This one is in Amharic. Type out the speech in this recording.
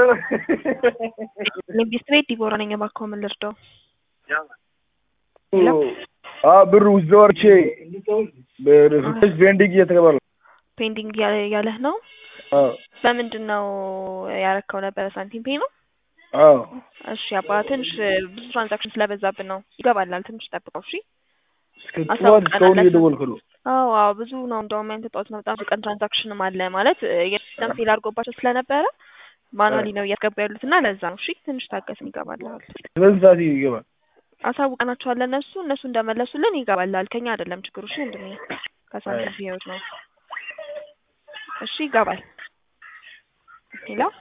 ንግስት ቤት ዲቦራ ነኝ። እባክዎ ምን ልርዳው? ብሩ ውስጥ ወርቼ በፍተሽ ቤንዲንግ እየተገባ ነው። ፔንዲንግ ያለህ ነው? በምንድን ነው ያረከው ነበረ? ሳንቲም ፔ ነው? አዎ እሺ አባ ትንሽ ብዙ ትራንዛክሽን ስለበዛብን ነው። ይገባላል። ትንሽ ጠብቀው እሺ። እስከ ጠዋት እስካሁን እየደወልኩ ነው። አዎ አዎ ብዙ ነው። እንደውም ያንተ ጠዋት ነው በጣም ብዙ ቀን ትራንዛክሽንም አለ ማለት የሲስተም ፌል አድርጎባቸው ስለነበረ ማኑዋሊ ነው እያስገባ ያሉት እና ለዛ ነው። እሺ ትንሽ ታገስን፣ ይገባልሃል። በዚህ ሰዓት ይገባል። አሳውቀናቸዋል ለእነሱ እነሱ እንደመለሱልን ይገባልሃል። ከኛ አይደለም ችግሩ። እሺ ወንድሜ ከሳንቲም ህይወት ነው። እሺ ይገባል። ሌላ